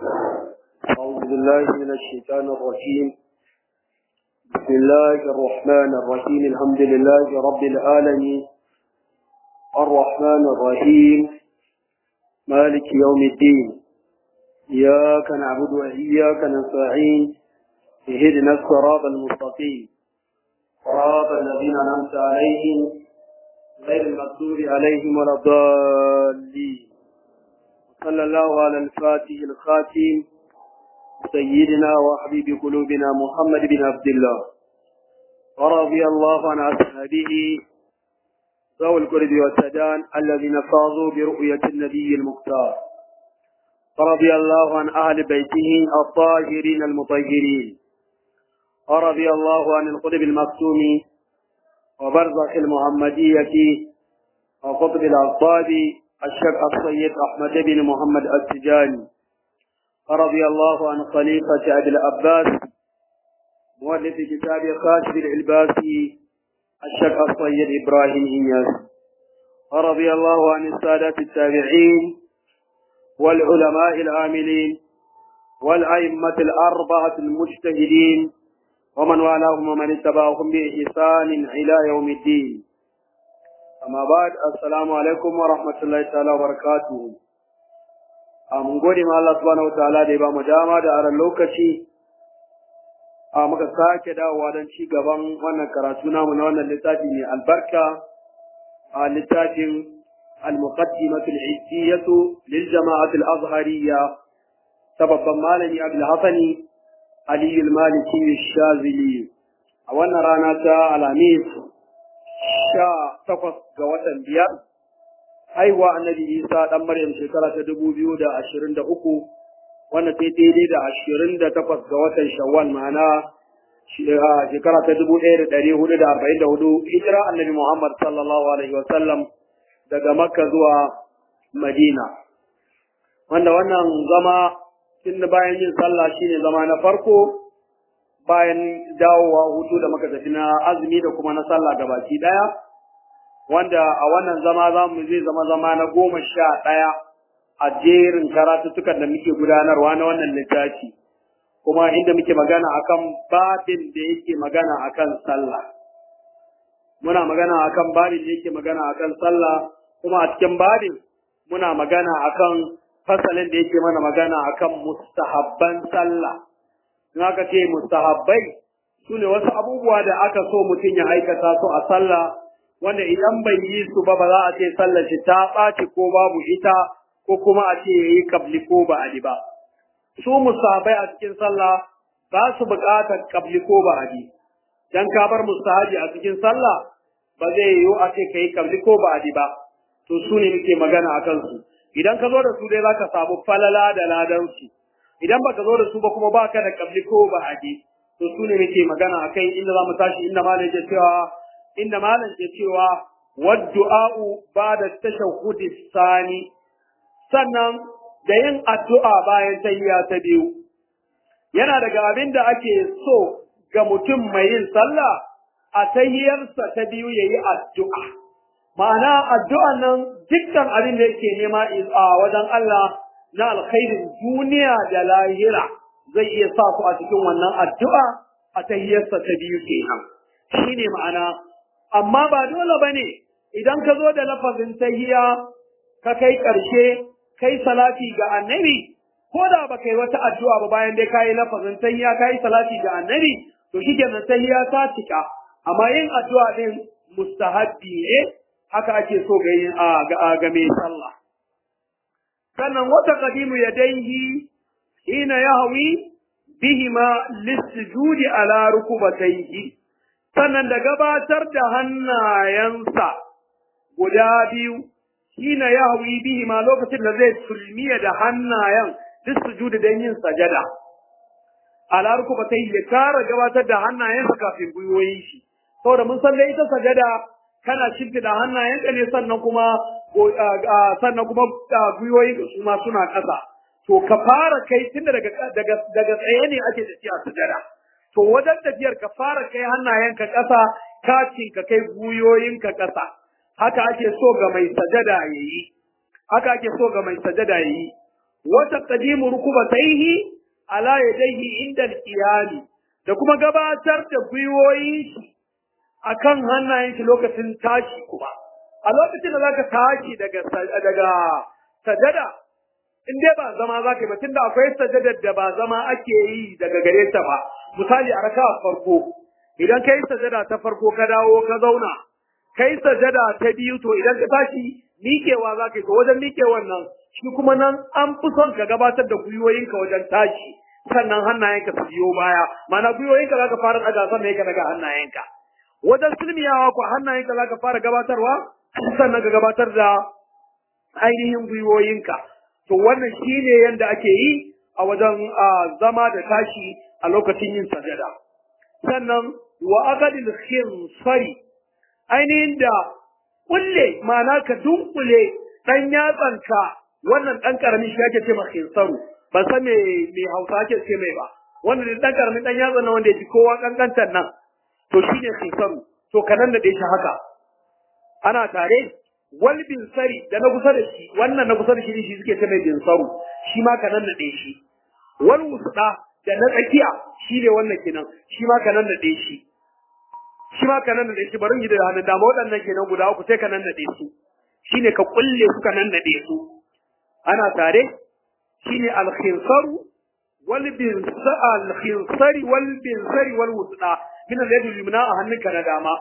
أعوذ بالله من الشيطان الرجيم بسم الله الرحمن الرحيم الحمد لله رب العالمين الرحمن الرحيم مالك يوم الدين إياك نعبد وإياك نستعين اهدنا الصراط المستقيم صراط الذين أنعمت عليهم غير المغضوب عليهم ولا الضالين صلى الله على الفاتح الخاتم سيدنا وحبيب قلوبنا محمد بن عبد الله ورضي الله عن أصحابه ذوي القرب والسدان الذين فاضوا برؤية النبي المختار ورضي الله عن أهل بيته الطاهرين المطهرين ورضي الله عن القطب المكتوم وبرزخ المحمدية وقطب الأصحاب الشيخ السيد أحمد بن محمد السجاني رضي الله عن خليفة أبي العباس مؤلف كتاب خاشف العلباسي الشيخ السيد إبراهيم إياس رضي الله عن السادة التابعين والعلماء العاملين والأئمة الأربعة المجتهدين ومن والاهم ومن اتبعهم بإحسان إلى يوم الدين amma ba assalamu alaikum wa rahmatullahi ta'ala wa barakatuhu a mun gode ma Allah subhanahu wataala da ya ba mu dama da aran lokaci a muka sake dawowa don ci gaban wannan karatu namu na wannan littafi mai albarka a littafin المقدمة العزية للجماعة الأزهرية سبب مالني أبي الحسن علي المالكي الشاذلي أولا رانا الأمير sha takwas ga watan biyar haihuwa annabi isa ɗan maryam shekara ta dubu biyu da ashirin da uku wanda ta daidai da ashirin da takwas ga watan shawwal ma'ana shekara ta dubu ɗaya da ɗari hudu da arba'in da hudu hijira annabi muhammad sallallahu alaihi wasallam daga makka zuwa madina wanda wannan zama tun bayan yin sallah shine zama na farko bayan dawowa hutu da muka tafi na azumi da kuma na sallah gabaki daya wanda a wannan zama za mu zai zama zama na goma sha ɗaya a jerin karatuttukan da muke gudanarwa na wannan littafi kuma inda muke magana akan babin da yake magana akan sallah muna magana akan babin da yake magana akan sallah kuma a cikin babin muna magana akan fasalin da yake mana magana akan mustahabban sallah in aka ce mustahabbai su ne wasu abubuwa da aka so mutum ya aikata su a sallah wanda idan bai yi su ba ba za a ce sallar shi ta ɓaci ko babu ita ko kuma a ce ya yi kabli ko ba a ba su mustahabbai a cikin sallah ba su buƙatar kabli ko ba a dan ka bar mustahabi a cikin sallah ba zai yiwu a ce ka yi kabli ko ba a ba to su ne muke magana a kansu idan ka zo da su dai za ka samu falala da ladansu idan baka zo da su ba kuma baka da kabli ko ba aje to su ne muke magana akai inda za mu tashi inda malam ke cewa inda malam ke cewa waddu'a'u ba'da tashahhud sani sannan da yin addu'a bayan tahiyya ta biyu yana daga abin da ake so ga mutum mai yin sallah a tahiyarsa ta biyu yayi addu'a ma'ana addu'an nan dukkan abin da yake nema a wajen Allah na alkhairin duniya da lahira zai iya sa ku a cikin wannan addu'a a tahiyarsa ta biyu kenan shine ma'ana amma ba dole bane idan ka zo da lafazin tahiya ka kai ƙarshe kai salati ga annabi ko da ba kai wata addu'a ba bayan dai kayi lafazin tahiya kayi salati ga annabi to shikenan tahiya ta cika amma yin addu'a din mustahabbi ne haka ake so ga yin ga mai sallah sannan wata qadimu yadayhi hina yahwi bihima lisjudi ala rukubatayhi sannan da gabatar da hannayensa guda biyu hina yahwi bihima lokacin da zai sulmiya da hannayen lisjudi dan yin sajada ala rukubatayhi ya kara gabatar da hannayensa kafin gwiwoyin shi saboda mun san da ita sajada kana shimfiɗa hannayenka ne sannan kuma sannan kuma gwiwoyi su ma suna ƙasa to ka fara kai tunda daga daga daga tsaye ne ake tafiya sujada to wajen tafiyar ka fara kai hannayenka ƙasa kacin ka kai gwiwoyinka ƙasa haka ake so ga mai sajada yayi haka ake so ga mai sajada yayi wa taqdimu rukubatayhi ala yadayhi inda al-qiyam da kuma gabatar da gwiwoyin shi akan hannayen shi lokacin tashi kuma a lokacin da zaka tashi daga daga sajada in dai ba zama zaka yi ba tunda akwai sajadar da ba zama ake yi daga gare ta ba misali a raka'a farko idan kai sajada ta farko ka dawo ka zauna kai sajada ta biyu to idan ka tashi miƙewa za ka yi to wajen miƙewan nan shi kuma nan an fi son ka gabatar da gwiwoyinka wajen tashi sannan hannayenka su biyo baya ma'ana gwiwoyinka za ka fara ɗaga sannan ka daga hannayenka wajen silmiyawa ko hannayenka za ka fara gabatarwa sannan ka gabatar da ainihin gwiwoyinka to wannan shi ne yadda ake yi a wajen zama da tashi a lokacin yin sajada sannan wa aqadil khinsari ainihin da kulle ma'ana ka dunkule dan yatsanka wannan dan karamin shi ake ce ma khinsaru ban san me me Hausa ake ce mai ba wannan dan karamin dan yatsan nan wanda yake kowa kankantar nan to shine khinsaru to kanan da shi haka ana tare wal bin sari da na kusa da shi wannan na kusa da shi shi suke ce mai bin saru shi ma kanan da shi wal wusda da na tsakiya shi ne wannan kenan shi ma kanan da shi shi ma ka nan da shi bari yi da hannun dama waɗannan kenan guda uku sai ka nan naɗe su shine ka kulle su ka nan naɗe su ana tare shine al-khinsaru wal bin al-khinsari wal bin sari wal wusda min al-yadi al-yumna a hannunka na dama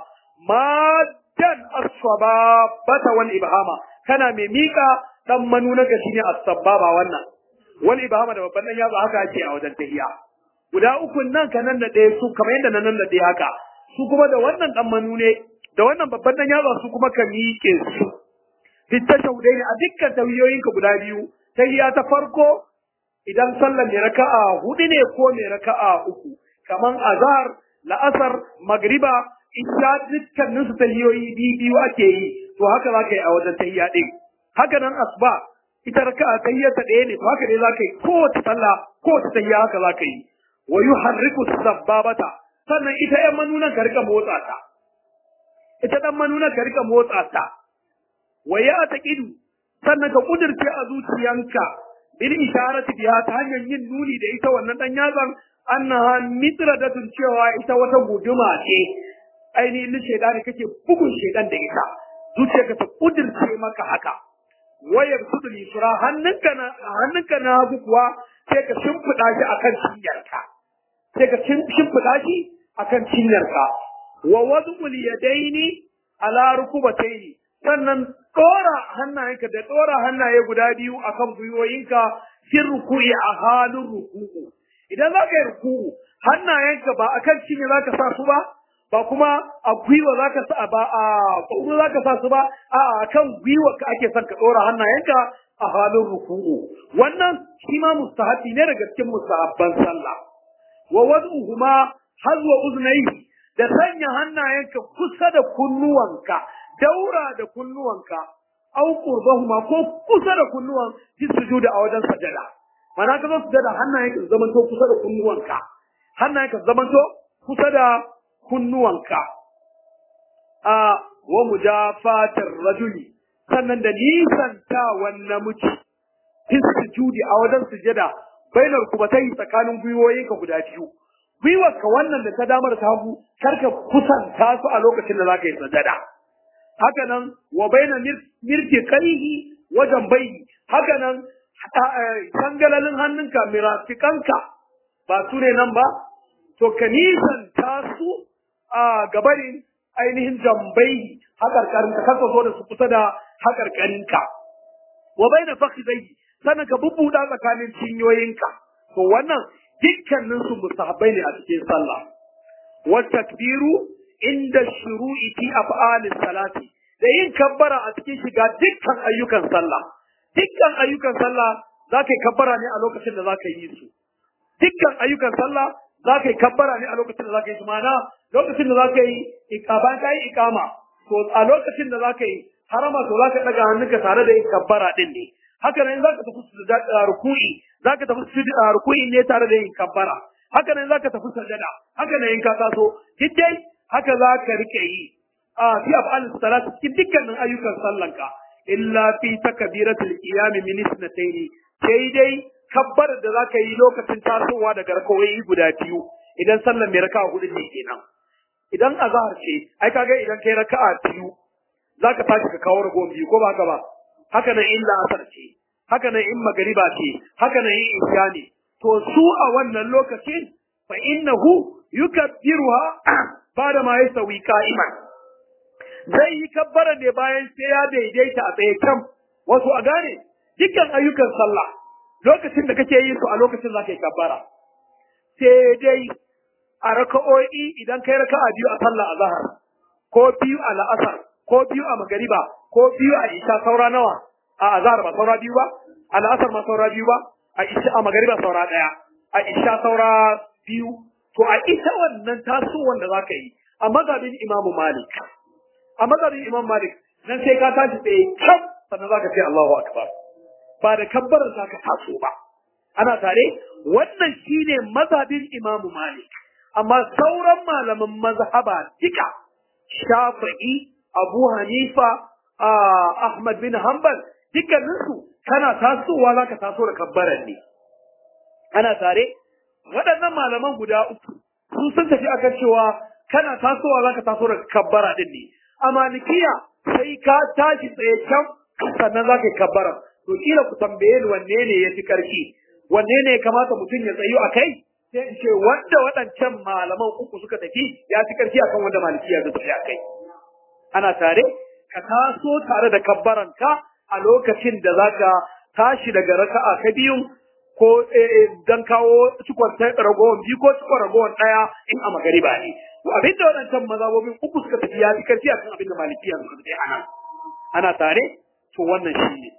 maddan as-sababata wal ibhama kana mai mika dan manunaka shine as-sababa wannan wal ibhama da babban dan yatsa haka ake a wajen tahiya guda uku nan ka nan naɗe su kamar yadda na nan naɗe haka su kuma da wannan dan manu ne da wannan babban dan yatsa su kuma ka miƙe su fitta shaudai ne a dukkan tawiyoyinka guda biyu tahiyya ta farko idan sallar mai raka'a hudu ne ko mai raka'a uku kaman azhar la'asar magriba isha dukkanin su tahiyoyi biyu biyu ake yi to haka za ka yi a wajen tahiyya din haka nan asba ita raka'a tahiyya ta ɗaya ne to haka ne za ka yi kowace sallah kowace tahiyya haka za ka yi wa yuharriku sabbabata sannan ita ‘yan manunan ka rika motsa ta, ita ɗan manunan ka rika motsa ta, wa ya ta ƙidu, sannan ka ƙudurce a zuciyanka, bil isharati biya ta hanyar yin nuni da ita wannan ɗan yatsan, annaha mitra da cewa ita wata guduma ce, ainihin shaidani kake bugun shaidan da ita, zuciyarka ta ƙudurce maka haka. Wayar sudu lisura hannunka na hannunka na hagu kuwa sai ka shimfiɗa shi akan cinyarka. sai ka shimfiɗa shi a kan cinyarka wa wadul yadaini ala rukubataini sannan ɗora hannayenka da ɗora hannaye guda biyu akan gwiwoyinka fin ruku'i a halin ruku'u idan za ka yi ruku'u hannayenka ba akan cinye za ka sa su ba ba kuma a gwiwa za ka sa ba a ƙwaƙwaro za ka sa su ba a akan gwiwa ka ake son ka ɗora hannayenka a halin ruku'u wannan shi ma mustahabi ne daga cikin mustahabban sallah wa wad'uhuma hazwa uznayhi da sanya hannayenka kusa da kunnuwanka daura da kunnuwanka aw qurbahuma ko kusa da kunnuwan fi sujuda a wajen sajada mana ka zo sujada hannayenka su zamanto kusa da kunnuwanka hannayenka su zamanto kusa da kunnuwanka a wa mujafatar rajuli sannan da nisantawan namiji fi sujudi a wajen sujada bainar kubatai tsakanin gwiwoyinka guda biyu gwiwarka wannan da ta damar ta hagu karka kusanta su a lokacin da zaka yi sajada haka nan wa baina mirki kaihi wajen bai haka nan sangalalin hannunka mirafikanka ba su ne nan ba to ka nisanta su a gabarin ainihin jambai haƙarƙarinka kaka zo da su kusa da haƙarƙarinka wa baina fakhidai sannan ka bubbuda tsakanin cinyoyinka to wannan dukkanin su mustahabbai ne a cikin sallah wa takbiru inda shuru'i fi af'alis salati da yin kabbara a cikin shiga dukkan ayyukan sallah dukkan ayyukan sallah za ka yi kabbara ne a lokacin da za ka yi su dukkan ayyukan sallah za ka yi kabbara ne a lokacin da za ka yi su ma'ana lokacin da za ka yi bayan ka yi ikama to a lokacin da za ka yi harama to za ka ɗaga hannunka tare da yin kabbara ɗin ne haka nan za ka tafi ruku'i za ka tafi ruku'i ne tare da yin kabbara haka nan za ka tafi sajada haka nan in ka taso duk dai haka za ka rike yi a fi af'al salat cikin dukkanin ayyukan sallanka illa fi takbiratul qiyam min isnatayn sai dai kabbar da za ka yi lokacin tasowa daga rakawoyi guda biyu idan sallar mai raka'a hudu ne kenan idan azhar ce ai kaga idan kai raka'a biyu za ka tashi ka kawo ragowar biyu ko ba haka ba haka nan in la'asar ce haka nan in magariba ce haka nan in isha ne to su a wannan lokacin fa innahu yukabbiruha bada ma yasawi qa'iman zai yi kabbara ne bayan sai ya daidaita a tsaye kam wasu a gane dukkan ayyukan sallah lokacin da kake yin su a lokacin za ka yi kabbara sai dai a raka'o'i idan kai raka'a biyu a sallah azhar ko biyu a la'asar ko biyu a magariba ko biyu a isha saura nawa a azhar ba saura biyu ba a la'asar ma saura biyu ba a isha a magariba saura daya a isha saura biyu to a ita wannan tasowar da zaka yi a mazhabin imamu malik a mazhabin imam malik nan sai ka tashi tsaye kam sannan zaka ce Allahu akbar ba da kabbarar zaka taso ba ana tare wannan shine mazhabin imamu malik amma sauran malaman mazhaba duka shafi'i abu hanifa ahmad bin hanbal dukkaninsu kana tasowa zaka taso da kabbarar ne ana tare waɗannan malaman guda uku sun sun tafi akan cewa kana tasowa zaka taso da kabbara din ne a malikiya sai ka tashi tsaye can sannan zaka yi kabbara to kila ku tambaye ni wanne ne yafi karfi wanne ne ya kamata mutum ya tsayu a kai sai in ce wanda waɗancan malaman uku suka tafi ya fi karfi akan wanda malikiya suka tafi a kai ana tare ka taso tare da kabbaranka a lokacin da zaka tashi daga raka'a ka biyun ko dan kawo cikon ragowar biyu ko cikon ragowar ɗaya in a magariba ne. To abin da waɗancan mazabobin uku suka tafi ya fi karfi akan abin da malikiya suka tafi ana. Ana tare? To wannan shi ne.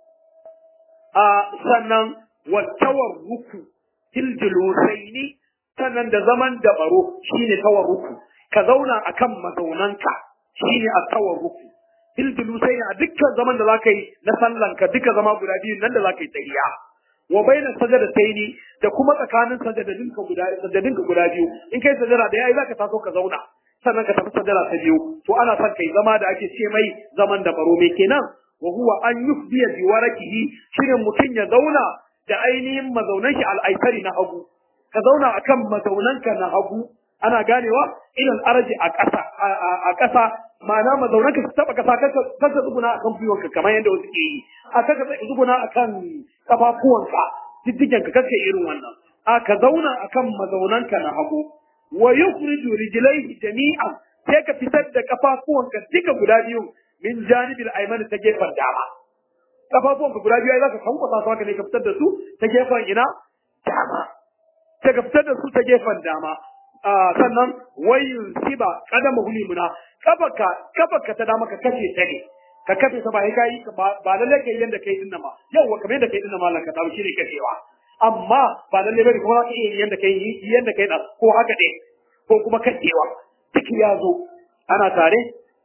A sannan wattawar ruku tiljilusaini sannan da zaman da baro shi ne tawar ruku. Ka zauna akan mazaunanka shi ne a tawar ruku. Tiljilusaini a dukkan zaman da za ka yi na sallanka duka zama guda biyu nan da za ka yi tsayiya. wa baina sajadataini da kuma tsakanin sajadadinka guda sajadadinka guda biyu in kai sajada da yayi zaka taso ka zauna sannan ka tafi sajada ta biyu to ana son kai zama da ake ce mai zaman da baro me kenan wa huwa an yufdiya bi warakihi shine mutun ya zauna da ainihin mazaunan shi al'aitari na hagu ka zauna akan mazaunanka na hagu ana ganewa idan araji a ƙasa a ƙasa ma'ana mazaunanka su taba ƙasa kaka tsuguna akan gwiwanka kamar yadda wasu ke yi a kaka tsuguna akan kafafuwanka diddigenka kake irin wannan a ka zauna akan mazaunanka na hagu wa yukhriju rijlaihi jami'an sai ka fitar da kafafuwanka duka guda biyu min janibil ayman ta gefen dama kafafuwanka guda biyu za ka kankwasa su haka ne ka fitar da su ta gefen ina dama sai ka fitar da su ta gefen dama sannan wayin siba kadama hulimuna kafaka kafaka ta dama ka kashe ta ne ka kafe ta ba sai kai ba lalle kai yanda kai dinnan ba yau kamar yanda kai dinnan mallan ka dawo shine kashewa amma ba lalle bane kuma ka iya yanda kai yanda kai da ko haka ne ko kuma kashewa duk ya zo ana tare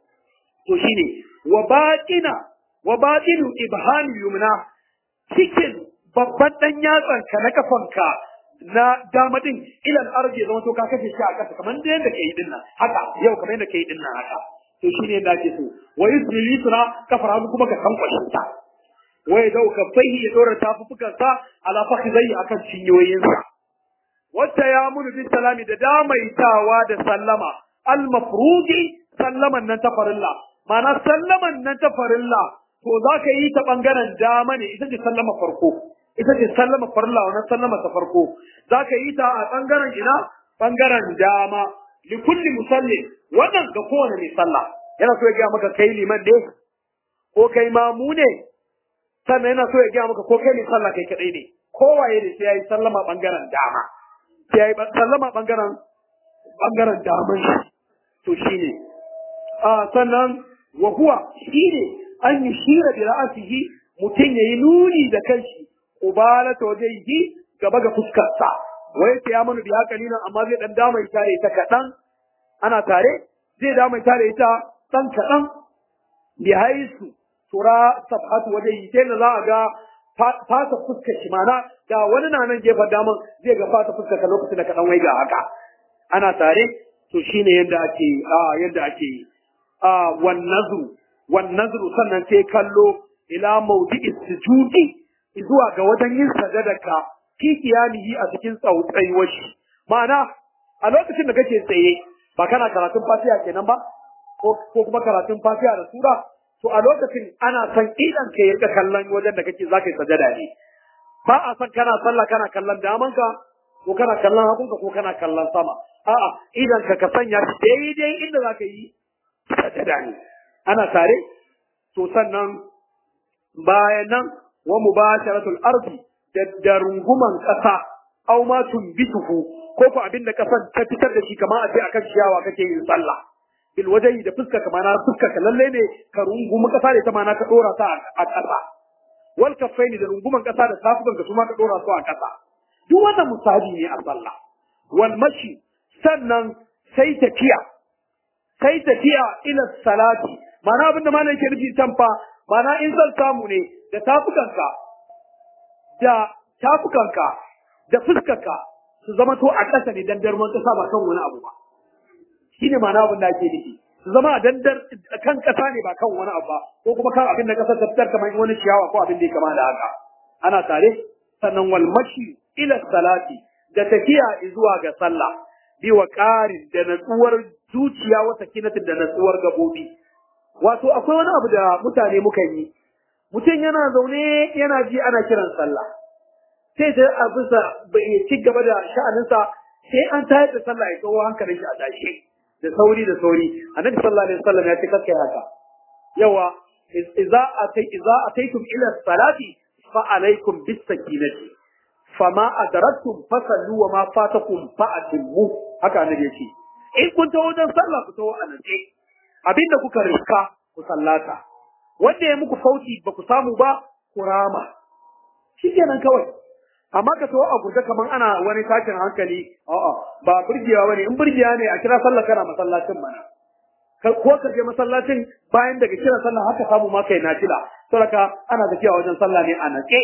to shine wa batina wa batinu ibhami yumna cikin babban dan yatsan ka na kafanka na dama din ilal arji zama to ka kashe shi a kasa kamar da yanda kai dinnan haka yau kamar yanda kai dinnan haka to shine yadda ake so wa yusri lisra kafar hannu kuma ka kankwashe ta wa ya dau kafaihi ya dora tafufukan sa ala fakhidai akan cinyoyin sa wata ya munu bin salami da damaitawa da sallama al mafruji sallaman nan ta farilla ma'ana sallaman nan ta farilla to za ka yi ta bangaren dama ne ita ce sallama farko ita ce sallama farilla wannan sallama ta farko za ka yi ta a bangaren ina bangaren dama li kulli musalli wannan ga kowane mai sallah yana so ya gaya maka kai liman ne ko kai mamu ne sannan yana so ya gaya maka ko kai mai sallah kai kadai ne kowaye ne sai yayi sallama bangaren dama sai yayi sallama bangaren bangaren daman shi to shine a sannan wa huwa shine an yushira bi ra'sihi mutum yayi nuni da kanshi ubalata wajhihi gaba ga fuskarsa wai sai ya manu bi haka nan amma zai dan dama ita ta kadan ana tare zai da mai tare ita ɗan kaɗan bi haisu tura safhatu waje yi sai da za a ga fata fuskar shi mana da wani na nan gefen daman zai ga fata fuskar ka lokacin da kaɗan wai ga haka ana tare to shine yadda ake a yadda ake yi a wan nazru wan nazru sannan sai kallo ila mawdi'is sujudi zuwa ga wajen yin sajadarka fi qiyamihi a cikin tsautsaiwar shi ma'ana a lokacin da kake tsaye ba kana karatun fatiha kenan ba ko kuma karatun fatiha da sura to a lokacin ana son idan ka yi kallon wajen da kake zaka yi sajada ne ba a son kana sallah kana kallon damanka ko kana kallon hagunka ko kana kallon sama a'a idan ka ka sanya shi daidai inda zaka yi sajada ne ana tare to sannan bayan nan wa mubasharatul ardi da da runguman kasa aw ma tumbituhu ko ko abin da kasan ta fitar da shi kamar a ce akan ciyawa kake yin sallah bil wajhi da fuska kamar na fuska ka lalle ne ka rungumi kasa da ta mana ka dora ta a kasa wal kaffaini da runguman kasa da tafukan ka kuma ka dora su a kasa duk wannan musabi ne a sallah wal mashi sannan sai tafiya sai tafiya ila salati mana abin da malam yake nufi can fa mana in zan samu ne da tafukanka da tafukanka da fuskarka su zama to a ƙasa ne dandar ruwan ƙasa ba kan wani abu ba shine ma'ana abin da ake nufi su zama a dandar kan ƙasa ne ba kan wani abu ba ko kuma kan abin da ƙasar ta fitar kamar wani ciyawa ko abin da ya kama da haka ana tare sannan wal mashi ila salati da tafiya zuwa ga sallah bi wa ƙarin da natsuwar zuciya wata kinatin da natsuwar gabobi wato akwai wani abu da mutane muka yi mutum yana zaune yana ji ana kiran sallah sai ta a bisa bai ci gaba da sha'aninsa sai an tayar da sallah ya kawo hankalin shi a tashe da sauri da sauri annabi sallallahu alaihi wasallam ya ce kakkai haka yawa idza atay idza ataytum ila salati fa alaikum bis sakinati fama adraktum fasallu wa ma fatakum fa atimmu haka annabi ya ce in kun tawo wajen sallah ku tawo a natse abinda kuka riska ku sallata wanda ya muku fauci ba ku samu ba ku rama shikenan kawai amma ka tawo a gurje kaman ana wani tashin hankali a'a ba burgewa bane in burgewa ne a kira sallah kana masallacin mana ko ka je masallacin bayan daga kira sallah haka samu ma kai nafila saboda ana tafiya wajen sallah ne a natse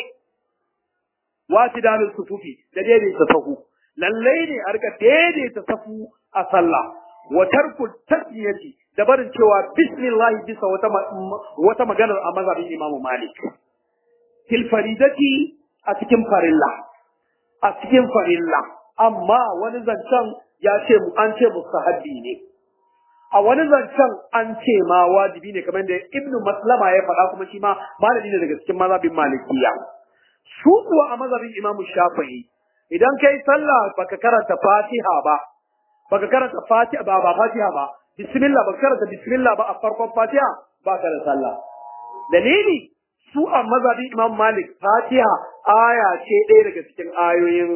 wati dalil sufufi da daidaita sahu lallai ne a rika daidaita safu a sallah wa tarku tasmiyati da barin cewa bismillah bisa wata wata maganar a mazhabin Imam Malik fil faridati a cikin farilla a cikin farilla amma wani zancen ya ce mu an ce mustahabbi ne a wani zancen an ce ma wajibi ne kamar da Ibn Maslama ya faɗa kuma shi ma malami ne daga cikin mazhabin Malikiya su kuwa a mazhabin Imam Shafi'i idan kai sallah baka karanta Fatiha ba baka karanta Fatiha ba ba Fatiha ba bismillah baka karanta bismillah ba a farkon Fatiha ba ka da sallah dalili su a mazhabin Imam Malik Fatiha aya ce ɗaya daga cikin ayoyin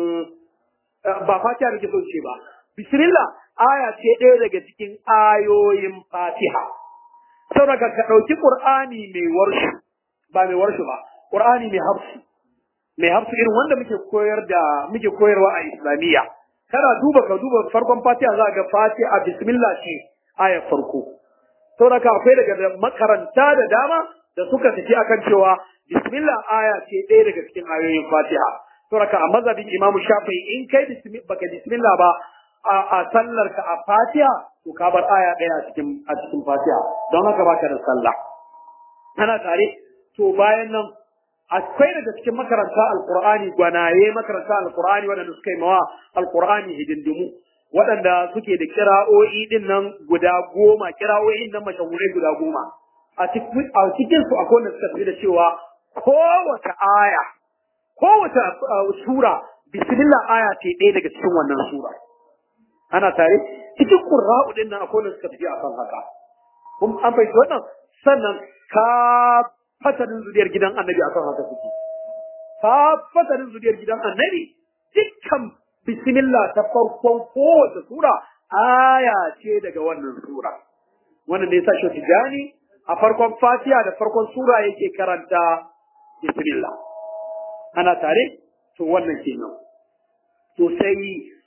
ba Fatiha da ke so ce ba bismillah aya ce ɗaya daga cikin ayoyin Fatiha saboda ka ɗauki Qur'ani mai warshu ba mai warshu ba Qur'ani mai hafsu mai hafsu irin wanda muke koyar da muke koyarwa a Islamiyya kana duba ka duba farkon Fatiha za ga Fatiha bismillah ce ayar farko saboda ka akwai daga makaranta da dama da suka tafi akan cewa bismillah aya ce ɗaya daga cikin ayoyin Fatiha saboda ka a mazhabin Imam Shafi'i in kai baka bismillah ba a sallar ka a Fatiha to ka bar aya ɗaya a cikin a cikin Fatiha don haka baka da sallah ana tare to bayan nan akwai daga cikin makaranta alqur'ani gwanaye makaranta alqur'ani waɗanda suka yi mawa alqur'ani hidindimu waɗanda suke da kira'o'i din nan guda goma kira'o'in nan mashahurai guda goma a cikin a cikin su akwai wanda suka fi da cewa kowace aya kowace sura bismillah aya ce ɗaya daga cikin wannan sura ana tare cikin qurra'u din nan akwai wanda suka fi akan haka kun an fahimci wannan sannan ka fatanin zuriyar gidan annabi akan haka suke ka fatanin zuriyar gidan annabi dukkan bismillah ta farkon kowace sura aya ce daga wannan sura wannan ne yasa shi tijani a farkon fatiha da farkon sura yake karanta bismillah ana tare to wannan kenan to sai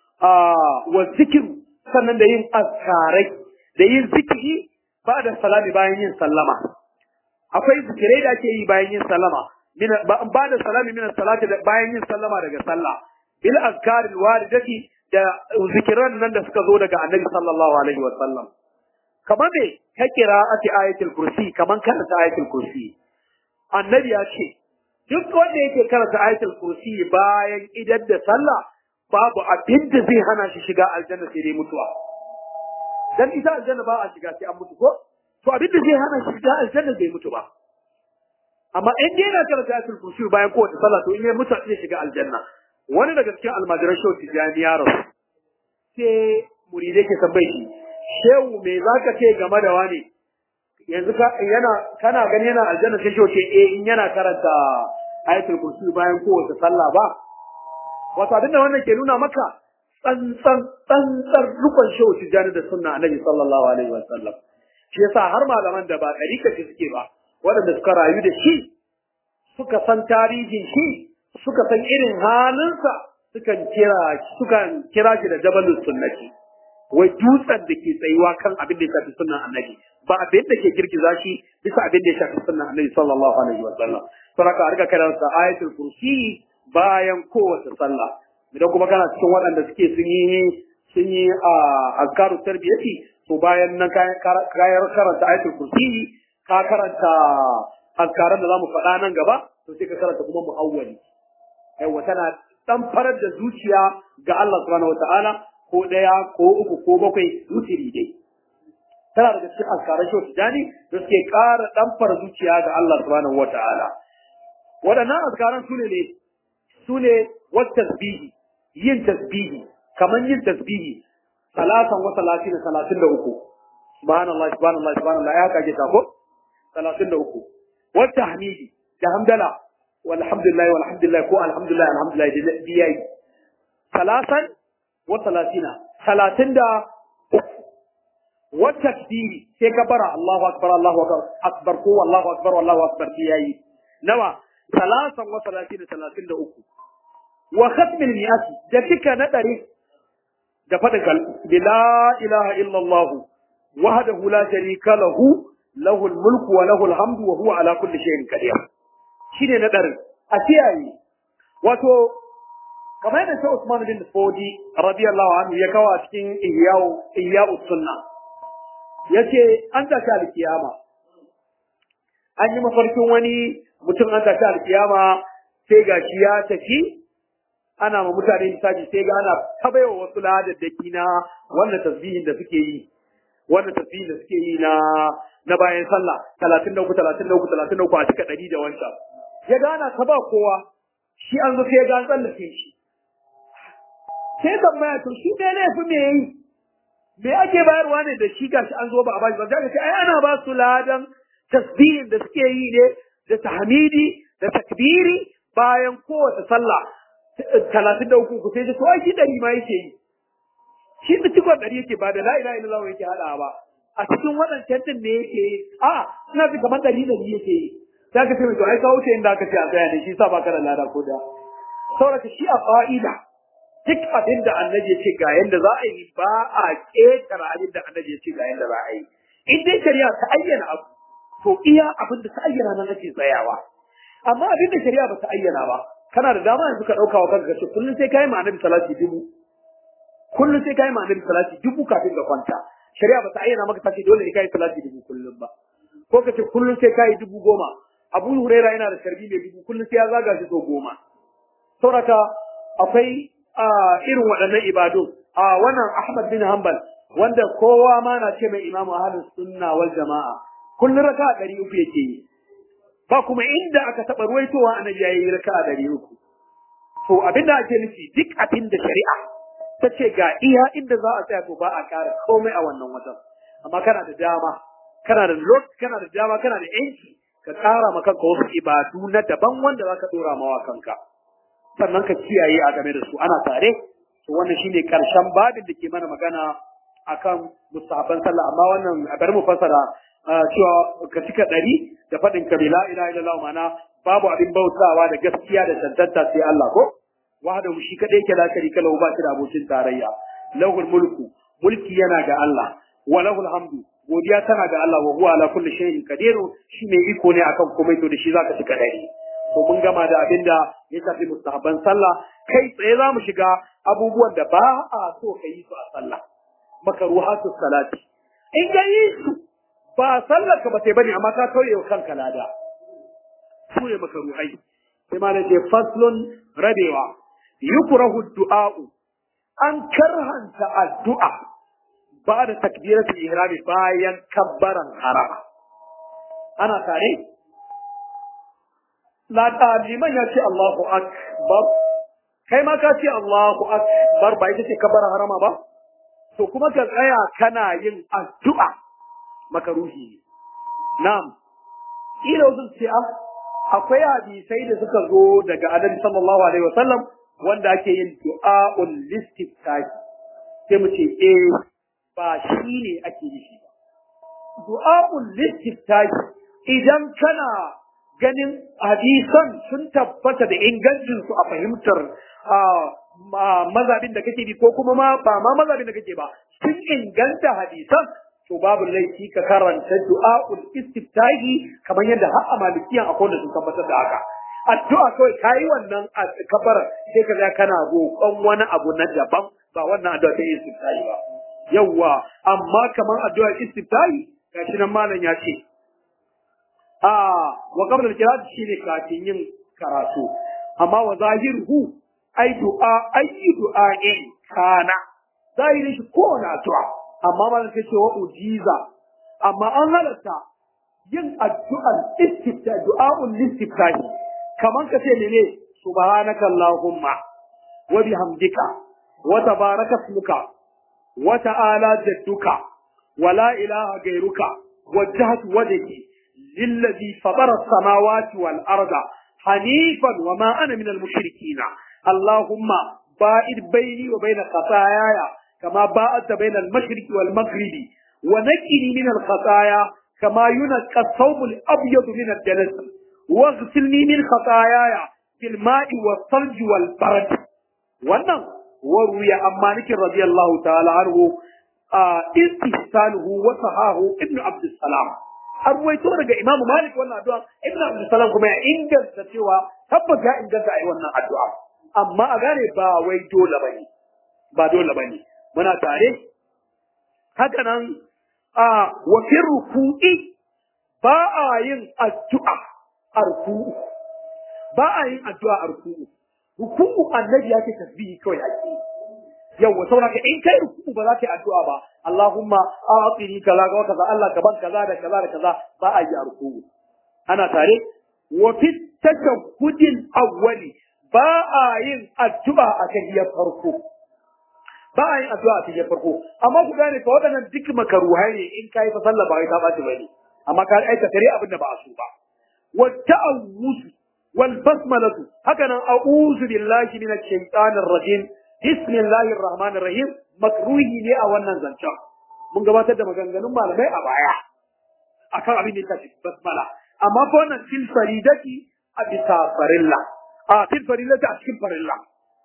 wa zikiru sannan da yin azkarai da yin zikiri ba da salami bayan yin sallama akwai zikirai da ake yi bayan yin sallama ba da salami min salati da bayan yin sallama daga sallah bil azkar al waridati da zikiran nan da suka zo daga annabi sallallahu alaihi wa sallam kamar me ka qira'ati ayatul kursi kaman karanta ayatul kursi annabi ya ce duk wanda yake karanta ayatul kursi bayan idan da sallah babu abin da zai hana shi shiga aljanna sai dai mutuwa dan ita aljanna ba a shiga sai an mutu ko to abin da zai hana shi shiga aljanna bai mutu ba amma in dai yana karanta ayatul kursi bayan kowace sallah to in ya mutu zai shiga aljanna wani daga cikin almajiran shehu tijani ya rasu sai muridai ke tambaye shi shehu me zaka ce game da wani yanzu ka yana kana gani yana aljanna sai shehu ce eh in yana karanta ayatul kursi bayan kowace sallah ba wato abinda wannan ke nuna maka tsantsan tsantsar rukun shehu tijani da sunna annabi sallallahu alaihi wasallam shi yasa har malaman da ba ɗarika suke ba waɗanda suka rayu da shi suka san tarihin shi suka san irin halinsa sukan kira sukan kira shi da jabalus sunnati wai dutsen da ke tsayuwa kan abin da ya shafi sunnan annabi ba abin da ke girgiza shi bisa abin da ya shafi sunnan annabi sallallahu alaihi wa sallam saboda a riga karanta ayatul kursi bayan kowace sallah idan kuma kana cikin waɗanda suke sun yi sun yi a azkaru tarbiyati to bayan nan kayan karanta ayatul kursi ka karanta azkaran da zamu faɗa nan gaba to sai ka karanta kuma mu'awwali aiwa tana dan farar da zuciya ga Allah subhanahu wataala ko ɗaya ko uku ko bakwai wutiri dai tana daga cikin azkaran shi tijani da suke ƙara dan fara zuciya ga Allah subhanahu wataala waɗannan azkaran su ne su ne wat tasbihi yin tasbihi kaman yin tasbihi salatan wa salatin salatin da uku subhanallah subhanallah subhanallah ya kage ta ko salatin da uku wat tahmidi da hamdala walhamdulillah walhamdulillah ko alhamdulillah alhamdulillah biyai salasan wa salatina salatin da wa takbiri sai ka bara Allahu akbar Allahu akbar ko Allahu akbar Allahu akbar biyai nawa salasan wa salatina salatin da uku wa khatmil mi'ati da kika na dare da fadin kal bila ilaha illa Allah wahdahu la sharika lahu lahu al-mulku wa lahu al-hamdu wa huwa ala kulli shay'in qadir shine na ɗarin a kiyaye wato kamar yadda sai Usman bin Fodi radiyallahu anhu ya kawo a cikin ihya'u ihya'u sunna yace an tashi alkiyama an yi mafarkin wani mutum an tashi alkiyama sai gashi ya tafi ana ma mutane misali sai ga ana tabaiwa wasu ladaddaki na wannan tasbihin da suke yi wannan tasbihin da suke yi na na bayan sallah 33 33 33 a cika 100 da wancan ya gana ta ba kowa shi an zo sai ya ga an tsallake shi sai tambaya to shi ne ne fi me yi me ake bayarwa ne da shi gashi an zo ba a bashi ba zaka ce ai ana ba su ladan tasbihin da suke yi ne da tahmidi da takbiri bayan kowace sallah talatin da uku sai ce to ai shi dari ma yake yi shi da cikon dari yake ba da la ilaha illallah yake hada ba a cikin waɗancan din ne yake yi a ina ji kamar dari dari yake yi za ka ce mai to ai ka wuce inda aka ce a tsaya ne shi sa ba ka da lada ko da saboda shi a fa'ida duk abin da annabi ya ce ga yanda za a yi ba a ƙetare abin da annabi ya ce ga yanda za a yi in dai shari'a ta ayyana abu to iya abin da ta ayyana nan ake tsayawa amma abin da shari'a ba ta ayyana ba kana da dama yanzu ka ɗauka wa kanka ce kullum sai kai ma annabi salati dubu kullum sai kai ma annabi salati dubu kafin ka kwanta shari'a ba ta ayyana maka ta ce dole ne kai salati dubu kullum ba ko ka ce kullum sai kai dubu goma abu huraira yana da sharbi mai dubu kullum sai ya zaga shi so goma sauraka akwai irin waɗannan ibadu a wannan ahmad bin hanbal wanda kowa ma na ce mai imamu ahlus sunna wal jama'a kullum raka ɗari uku yake yi ba kuma inda aka taɓa ruwaitowa annabi yayi raka ɗari uku to abin da ake nufi duk abin da shari'a ta ce ga iya inda za a tsaya to ba a ƙara komai a wannan watan amma kana da dama kana da lot kana da dama kana da yanci ka ƙara ma kanka wasu ibadu na daban wanda za ka ɗora mawa kanka sannan ka kiyaye a game da su ana tare to wannan shine karshen babin da ke mana magana akan mustahaban sallah amma wannan a bari mu fassara cewa ka cika ɗari da faɗin ka la ilaha illallah ma'ana babu abin bautawa da gaskiya da tantanta sai Allah ko wahdahu shi kadai yake la sharika lahu ba shi da abokin tarayya lahul mulku mulki yana ga Allah wa lahul hamdu godiya tana ga Allah wa huwa ala kulli shay'in qadir shi mai iko ne akan komai to da shi zaka cika ɗari to mun gama da abin da ya shafi mustahabban sallah kai tsaye za mu shiga abubuwan da ba a so ka yi su a sallah makaruhatu salati in ga yi su ba sallar ka ba sai bane amma ka tauye wa kanka lada su ne makaruhai sai ma ce faslun rabewa yukrahu du'a'u an karhanta addu'a ba da takbiratul ihrami bayan kabbaran harama ana tare la liman ya ce Allahu akbar kai ma ka ce Allahu akbar ba ita ce kabbaran harama ba to kuma ka tsaya kana yin addu'a makaruhi ne na'am ila wasu ce akwai hadisai da suka zo daga annabi sallallahu alaihi wasallam wanda ake yin du'a'ul listiftahi sai mu ce eh ba shi ne ake yi shi ba du'a'ul listiftahi idan kana ganin hadisan sun tabbata da ingancin su a fahimtar mazabin da kake bi ko kuma ma ba ma mazabin da kake ba sun inganta hadisan to babu laifi ka karanta du'a'ul istiftahi kamar yadda har a malikiyan akwai da sun tabbatar da haka addu'a kawai kayi wannan kabar sai ka ga kana roƙon wani abu na daban ba wannan addu'a ta istiftahi ba yawwa amma kamar addu'a istiftahi gashi nan malam ya ce a wa qabla al-qira'ati shine kafin yin karatu amma wa zahiruhu ai du'a ayi du'a'in kana zahirin shi ko na addu'a amma malam sai ce wa ujiza amma an halatta yin addu'ar istifta du'a'ul istiftahi kaman ka ce mene subhanaka allahumma wa bihamdika wa tabaraka ismuka wa ta'ala jadduka wa la ilaha ghayruka wajjahtu wajhi lillazi fatara as-samawati wal arda hanifan wa ma ana minal mushrikeen allahumma ba'id bayni wa bayna khataayaya كما باءت بين المشرق والمغرب ونقني من الخطايا كما ينقى الثوب الابيض من الدنس واغسلني من خطاياي بالماء والثلج والبرد wannan waruya an malikin radiyallahu ta'ala anhu istihsanuhu wa sahahu ibnu abdussalam an ruwaito daga imam malik wannan addu'a ibnu abdussalam kuma ya inganta cewa tabbas ya inganta ai wannan addu'a amma a gane ba wai dole bane ba dole bane muna tare haka nan a wafin ruku'i ba a yin addu'a a ruku'u ba a yin addu'a a ruku'u ruku'u annabi ya ce tasbihi kawai ake yawa saboda in kai ruku'u ba za ka yi addu'a ba Allahumma a'tini kaza ga kaza Allah ka ban kaza da kaza da kaza ba a yi a ruku'u ana tare wa fi tashahhudil awwali ba a yin addu'a a tahiyar farko ba a yin addu'a a cikin farko amma ku gane fa waɗannan duk makaruhai ne in kai fa sallah ba kai ta baci bane amma ka aika tare abin da ba a so ba wa ta'awuz wal basmalatu haka nan a'udhu billahi minash shaitanir rajim bismillahir rahmanir rahim makruhi ne a wannan zancen mun gabatar da maganganun malamai a baya akan abin da ya tafi basmala amma fa wannan fil faridati a bisa farilla a fil faridati a cikin farilla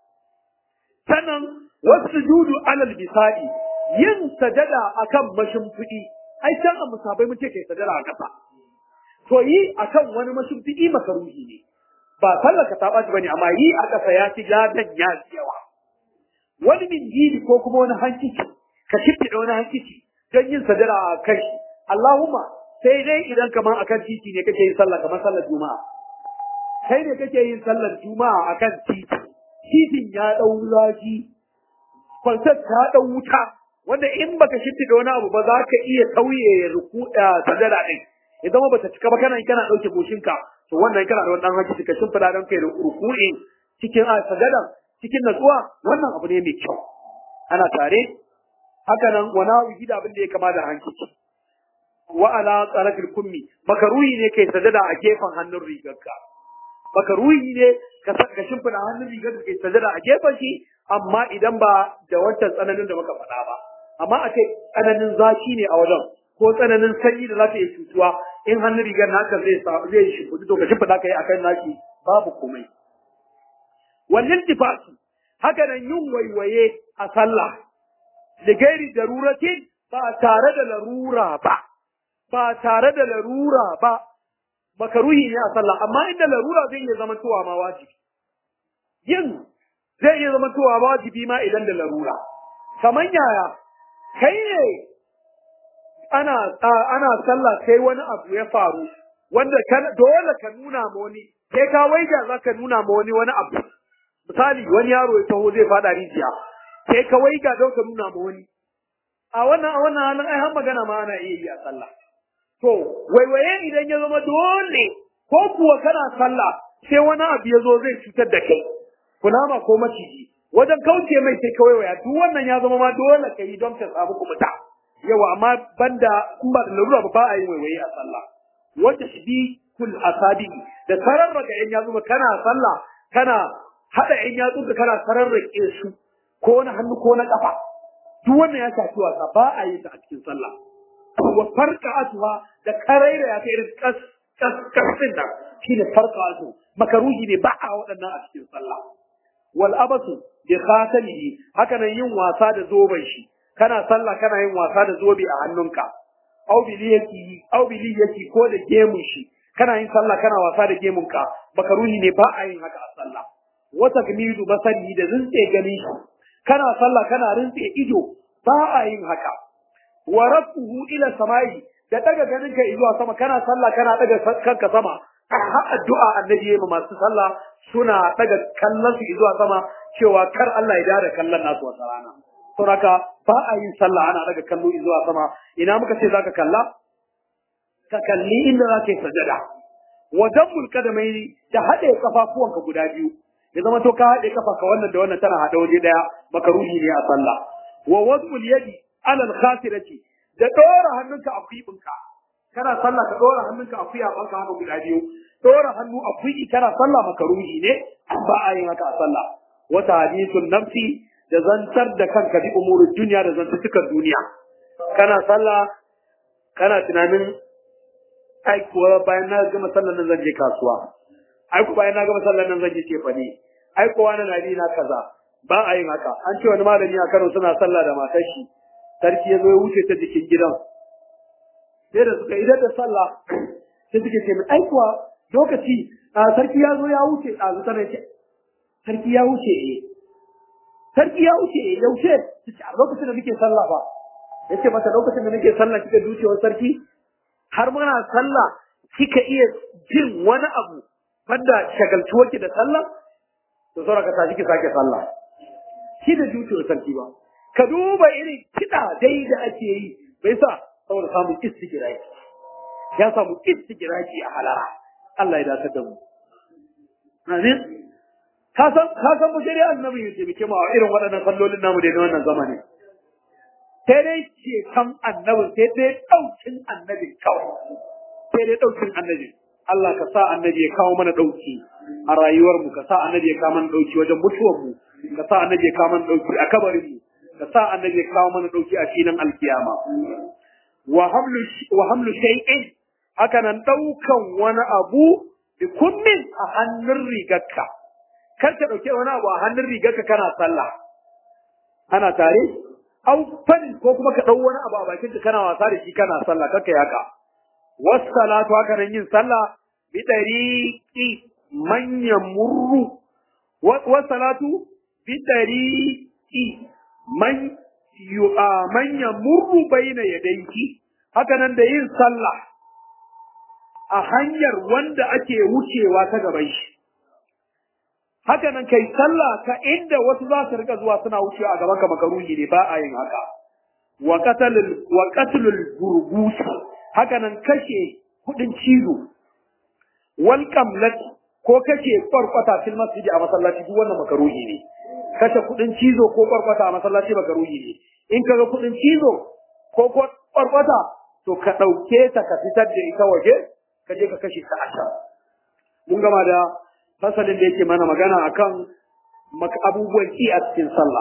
sannan wasu judu alal bisadi yin sajada akan mashimfiɗi ai can a musabai mun ce kai sajada a ƙasa to yi akan wani mashimfiɗi makaruhi ne ba sallaka ta ɓaci bane amma yi a ƙasa ya fi gadan ya fi yawa wani min gini ko kuma wani hankici ka shimfiɗa wani hankici don yin sajada a kai Allahumma sai dai idan kamar akan titi ne kake yin sallah kamar sallar juma'a kai ne kake yin sallar juma'a akan titi titin ya ɗau zafi kwalsar ta ɗau wuta wanda in baka shimfiɗa wani abu ba za ka iya tauye ruku sadara ɗin ya zama bata cika ba kana kana ɗauke goshinka to wannan kana da wannan haƙƙi ka shimfiɗa don kai ruku'in cikin sadadan cikin natsuwa wannan abu ne mai kyau ana tare haka nan wani abu gida abin da ya kama da hankici wa ala tsarafil kummi makaruhi ne kai sajada a gefen hannun rigarka makaruhi ne ka ka shimfida hannun rigar da kai sajada a gefen shi amma idan ba da wancan tsananin da muka faɗa ba amma a ce tsananin zafi ne a wajen ko tsananin sanyi da za ta iya cutuwa in hannun rigar naka zai zai shimfiɗu to ka shimfida kai akan naki babu komai wannan tifatu haka nan yin waiwaye a sallah da gairi daruratin ba tare da larura ba ba tare da larura ba makaruhi ne a sallah amma inda larura zai iya zama tuwa ma wajibi yin zai iya zama tuwa wajibi ma idan da larura kaman yaya kai ne ana ana sallah sai wani abu ya faru wanda kan dole ka nuna ma wani sai ka waiga zaka nuna ma wani wani abu misali wani yaro ya taho zai fada rijiya sai ka waiga don ka nuna ma wani a wannan a wannan halin ai har magana ma ana iya yi a sallah to waiwaye idan ya zama dole ko kuwa kana sallah sai wani abu ya zo zai cutar da kai kunama ko maciji wajen kauce mai sai ka waiwaya duk wannan ya zama ma dole ka yi don ka samu kumuta yawa amma banda in ba da larura ba ba a yi waiwaye a sallah wanda shi bi kul asabi da sararraka yan yatsu kana sallah kana hada yan yatsu da kana sararrake su ko na hannu ko na kafa duk wannan ya shafi wasa ba a yi ta a cikin sallah wa farqa'atuha da karaira ya kai irin kas kas kasin nan shine farqa'atu makaruhi ne ba a waɗannan a cikin sallah wal abasu bi khatamihi haka nan yin wasa da zoben shi kana sallah kana yin wasa da zobe a hannunka au biliyati au biliyati ko da gemun shi kana yin sallah kana wasa da gemunka makaruhi ne ba a yin haka a sallah wa takmidu basari da rinse gani shi kana sallah kana rinse ido ba a yin haka wa rafuhu ila samai da daga ganin ka zuwa sama kana sallah kana daga kanka sama har addu'a annabi yayi masu sallah suna daga kallon su zuwa sama cewa kar Allah ya dare kallon nasu wata rana saboda ba a yin sallah ana daga kallo zuwa sama ina muka ce zaka kalla ka kalli inda zaka yi sajada wa dammul kadamaini da hade kafafuwanka guda biyu ya zama to ka hade kafa ka wannan da wannan tana hada waje daya makaruhi ne a sallah wa wad'ul yadi ala al-khasirati da dora hannunka a kuibinka kana sallah ka dora hannunka a kuya banka haka guda biyu dora hannu a kuyi kana sallah makaruhi ne ba a yin haka a sallah wata hadithun nafsi da zantar da kanka bi umurin duniya da zantukan duniya kana sallah kana tunanin ai kuwa bayan na gama sallar nan zan je kasuwa ai kuwa bayan na gama sallar nan zan je cefane ai kuwa na nabi na kaza ba a yin haka an ce wani malami a Kano suna sallah da matar shi sarki ya zo ya wuce ta jikin gidan sai da suka idan da sallah sai suke ce ai kuwa lokaci sarki ya zo ya wuce a zuta ne ce sarki ya wuce eh sarki ya wuce eh yaushe ce a lokacin da nake sallah ba yace mata lokacin da nake sallah kika ducewar sarki har muna sallah kika iya jin wani abu banda shagaltuwar ki da sallah to saura ka tashi ki sake sallah shi da ducewar sarki ba ka duba irin kiɗa dai da ake yi bai sa saboda samun istigiraki ya samu istigiraki a halara Allah ya dace da mu amin ka san ka san mu shari'a annabi ya taimake mu a irin waɗannan sallolin namu da na wannan zamani sai dai ce kan annabi sai dai ɗaukin annabi kawai sai dai ɗaukin annabi Allah ka sa annabi ya kawo mana ɗauki a rayuwar mu ka sa annabi ya kawo mana ɗauki wajen mutuwar mu ka sa annabi ya kawo mana ɗauki a kabarin mu ka sa annabi ya kawo mana ɗauki a filin alkiyama wa hamlu wa hamlu shay'in haka nan ɗaukan wani abu bi kummin a hannun rigarka kar ka ɗauke wani abu a hannun rigarka kana sallah ana tare au fadin ko kuma ka ɗau wani abu a bakin ka kana wasa da shi kana sallah kaka yaka wassalatu haka nan yin sallah bi dariqi man yamurru wassalatu bi dariqi man yu man yamurru baina yadayki haka nan da yin sallah a hanyar wanda ake wucewa ta gaban shi haka nan kai sallah ka inda wasu za su rika zuwa suna wucewa a gaban ka makaruhi ne ba a yin haka wa qatalul wa qatlul burgus haka nan kashe kudin cizo wal qamlat ko kashe farkwata fil masjidi a masallaci duk wannan makaruhi ne kashe kudin cizo ko farkwata a masallaci makaruhi ne in kaga kudin cizo ko farkwata to ka dauke ta ka fitar da ita waje ka je ka kashe ta a can mun gama da fasalin da yake mana magana akan abubuwan ki a cikin sallah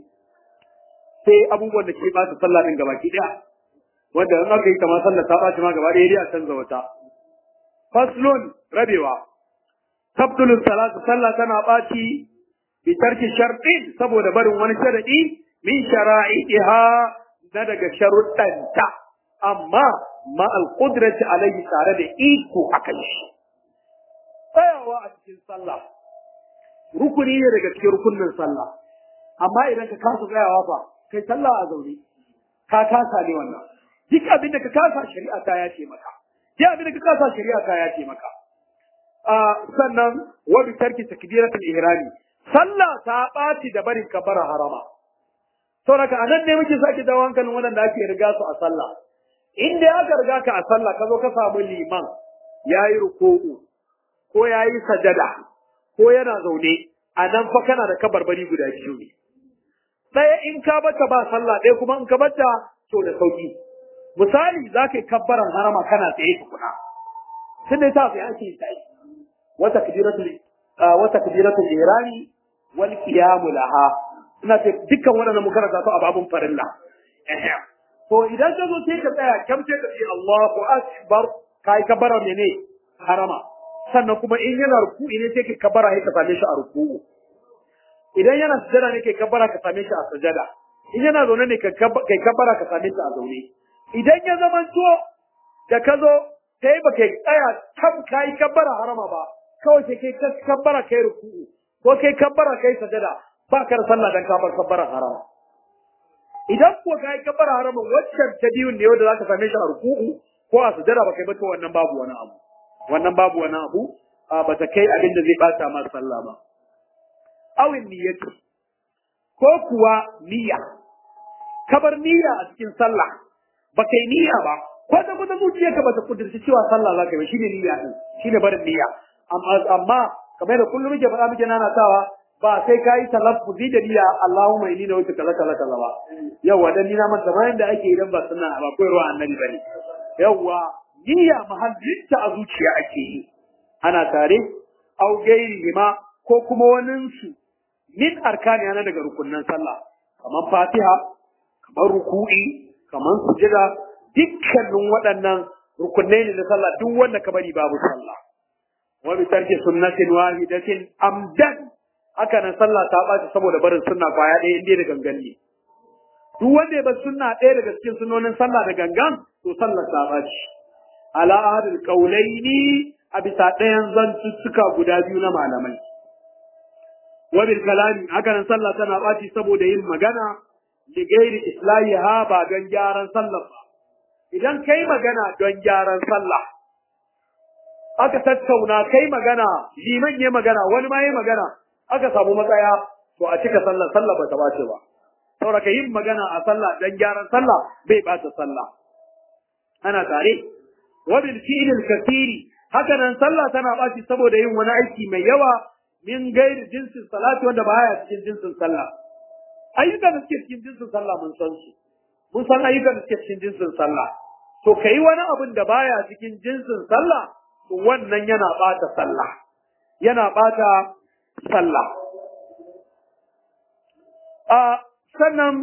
sai abubuwan da ke ɓata sallah din gaba ki daya wanda in aka yi ta ma sallah ta ɓaci ma gaba ɗaya a canza wata faslun rabewa tabdulun salatu sallah tana ɓaci bi tarki sharɗin saboda barin wani sharaɗi min shara'iha na daga sharuɗanta amma ma al-qudrati alayhi tare da iko akan shi tsayawa a cikin sallah rukuni ne daga cikin rukunin sallah amma idan ka kasa tsayawa fa kai sallah a zaune ka kasa ne wannan duk abin da ka kasa shari'a ta ya ce maka duk abin da ka kasa shari'a ta ya ce maka sannan wa bi tarki takbiratul ihrami sallah ta ɓaci da barin kabara harama saboda anan ne muke sake dawo hankalin wanda ake riga su a sallah in dai aka riga ka a sallah ka zo ka samu liman yayi ruku'u ko yayi sajada ko yana zaune a nan fa kana da kabarbari guda biyu ne ɗaya in ka bata ba sallah ɗaya kuma in ka bata to da sauki misali za ka yi kabbaran harama kana tsaye tukuna sun dai ta fi ake yi tsaye wata kabiratul wata kabiratul irani wal qiyamu laha ina ce dukkan waɗannan mu karanta su a babun farilla to idan ka zo sai ka tsaya kam sai ka ce Allahu akbar kai kabbara mene harama sannan kuma in yana ruku'i ne sai ka kabbara sai ka same shi a ruku'u idan yana sujada ne kai kabbara ka same shi a sujada in yana zaune ne kai kabbara ka same shi a zaune idan ya zama to da ka zo sai ba kai tsaya tam kai kabbara harama ba kawai sai kai kabbara kai ruku'u ko kai kabbara kai sujada ba ka da sallah dan ka bar kabbara harama idan ko kai kabbara harama waccan ta biyun ne wanda zaka same shi a ruku'u ko a sujada ba kai ba to wannan babu wani abu wannan babu wani abu ba ta kai abin da zai bata ma sallah ba awin niyyatu ko kuwa niyya kabar niyya a cikin sallah ba kai niyya ba ko da kuma zuciyarka ba ta kudurci cewa sallah za ka yi ba shine niyya din shine barin niyya amma amma kamar da kullum muke faɗa muke nanatawa ba sai ka yi talaffuzi da niyya Allahumma inni na wuce kaza kaza kaza ba yawa dan ni na manta bayan da ake idan ba sunna ba koyarwa annabi bane yawa niyya mahallinta a zuciya ake yi ana tare au gairi ma ko kuma waninsu min arkani ana daga rukunnan sallah kamar fatiha kamar ruku'i kamar sujada dukkanin waɗannan rukunnai ne na sallah duk wanda ka bari babu sallah wa bi tarki sunnatin wahidatin amdan haka nan sallah ta ɓaci saboda barin sunna kwaya ɗaya inda da gangan ne duk wanda ya bar sunna ɗaya daga cikin sunnonin sallah da gangan to sallah ta ɓaci ala ahadul qaulaini a bisa ɗayan zantuttuka guda biyu na malamai wabil kalami haka nan sallah tana ɓaci saboda yin magana li gairi islahiha ba don gyaran sallah ba idan kai magana don gyaran sallah aka tattauna kai magana liman ya magana wani ma ya magana aka samu matsaya to a cika sallah sallah ba ta bace ba saboda yin magana a sallah don gyaran sallah bai ɓata sallah ana tare wabil fi'il kasiri haka nan sallah tana ɓaci saboda yin wani aiki mai yawa min gairi jinsin salati wanda baya cikin jinsin sallah ayyukan da suke cikin jinsin sallah mun san su mun san ayyukan da suke cikin jinsin sallah to kai wani abin da baya cikin jinsin sallah to wannan yana bata sallah yana bata sallah a sannan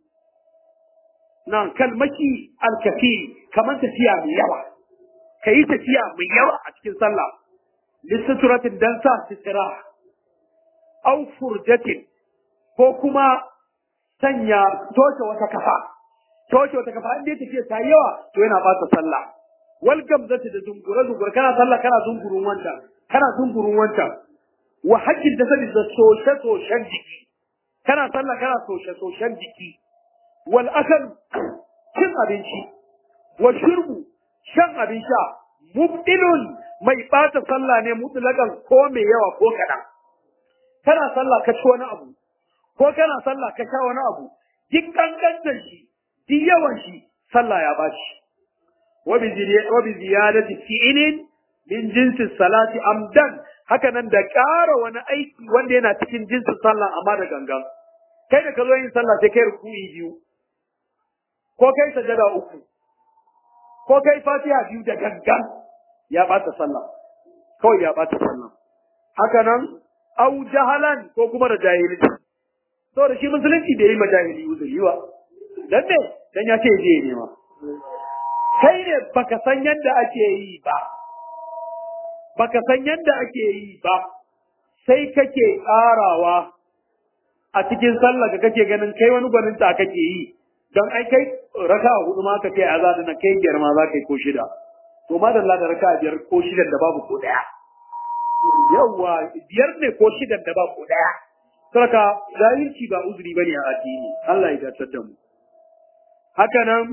nan kalmaki alkafi kamar tafiya mai yawa ka yi tafiya mai yawa a cikin sallah lissaturatin dan sa sitira au furjatin ko kuma sanya toshe wata kafa toshe wata kafa inda tafiya ta yawa to yana bata sallah wal gamzati da zungure zungure kana sallah kana zungurun wancan kana zungurun wancan wa hajjin da sabi da soshe soshen jiki kana sallah kana soshe soshen jiki wal akal cin abinci wa shurbu shan abin sha mubdilun mai ɓata sallah ne mutlakan ko mai yawa ko kaɗan. Kana sallah ka ci wani abu, ko kana sallah ka sha wani abu, duk ƙanƙantar shi, duk yawan shi, sallah ya ba shi. Wabi ziyadati fi'ilin min jinsin salati amdan, haka nan da ƙara wani aiki wanda yana cikin jinsin sallah amma da gangan. Kai da ka zo yin sallah sai kai ruku'i biyu, ko kai sajada uku, ko kai fatiha biyu da gangan. ya ɓata sallah kawai ya ɓata sallah haka nan au jahalan ko kuma da jahilci saboda shi musulunci bai yi ma jahili uzuri ba dan ne dan ya ce je ne ma kai ne baka san yadda ake yi ba baka san yadda ake yi ba sai kake ƙarawa a cikin sallah ka kake ganin kai wani gwanin ta kake yi don ai kai raka hudu ma ka ce a za na kai biyar ma za ka yi ko shida to madalla da raka biyar ko shidan da babu ko daya yawwa biyar ne ko shidan da babu ko daya saka zahirci ba uzuri bane a addini Allah ya dace da mu haka nan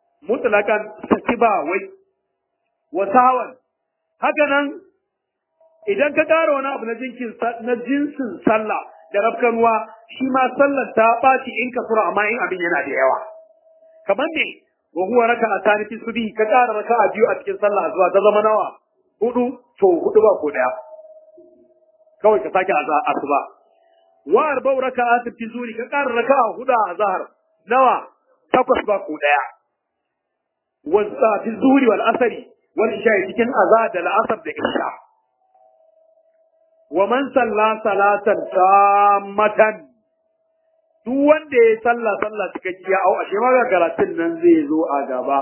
mutlakan saki ba wai wasawan haka nan idan ka ƙara wani abu na jinkin na jinsin sallah da rafkanuwa shi ma sallar ta ɓaci in ka sura amma in abin yana da yawa kamar me wa huwa raka'a tani fi subhi ka ƙara raka'a biyu a cikin sallah zuwa ta zama nawa hudu to hudu ba ko daya kawai ka sake asuba wa arba'u raka'atin fi zuri ka ƙara raka'a hudu a zahar nawa takwas ba ko daya wa fi zuri wal asri wal isha cikin azhar da al'asr da isha wa man salla salatan tammatan duk wanda ya salla sallah cikakkiya au ashe ma ga karatun nan zai zo a gaba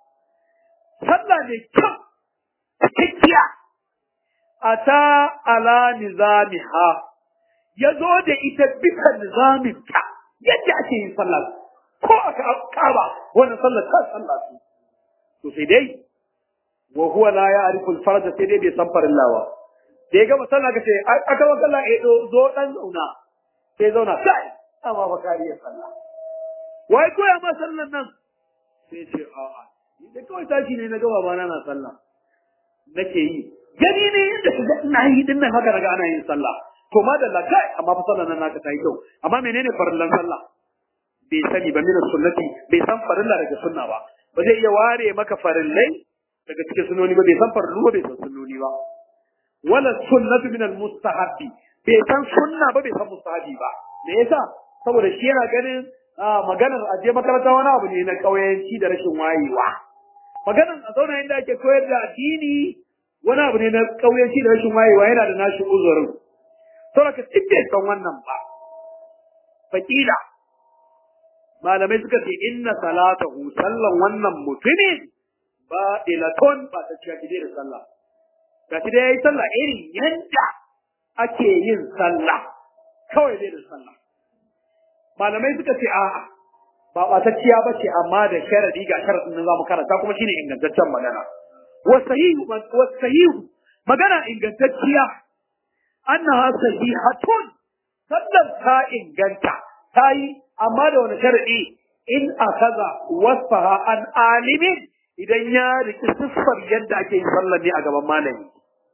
sallah ne kyau cikakkiya ata ala nizamiha ya zo da ita bisa nizaminta yadda ake yin sallah ko aka kaba wannan sallah ta sallah su to sai dai wa huwa la ya'rifu al-farj sai dai bai san farillawa da ya gama sallah kace aka wa sallah eh zo dan zauna sai zauna kai amma ba kariya sallah wai koya ma sallan nan sai ce a'a ni da kawai tashi ne na gaba ba na sallah nake yi gani ne yadda ka ga ina yi din nan haka daga ana yin sallah to madalla kai amma fa sallan nan naka ta yi kyau amma menene farillan sallah bai sani ba min sunnati bai san farilla daga sunna ba ba zai iya ware maka farillai daga cikin sunoni ba bai san farillu ba bai san sunnoni ba wala sunnatu min almustahabbi bai san sunna ba bai san mustahabi ba me yasa saboda shi yana ganin maganar aje makaranta wani abu ne na kauyanci da rashin wayewa maganar a zauna inda ake koyar da addini wani abu ne na kauyanci da rashin wayewa yana da nashi uzurin saboda ka bai san wannan ba fakila malamai suka ce inna salatahu sallan wannan mutumin ba ilaton ba ta ciya da sallah ga shi da ya yi sallah irin yadda ake yin sallah kawai dai da sallah malamai suka ce a'a ba ɓatacciya ba ce amma da sharadi ga sharadin da za mu karanta kuma shine ingantaccen magana wasahihu magana ingantacciya annaha sahihatun sallar ta inganta ta yi amma da wani sharadi in akaza wasfaha an alimin idan ya riki siffar yadda ake yin sallar ne a gaban malami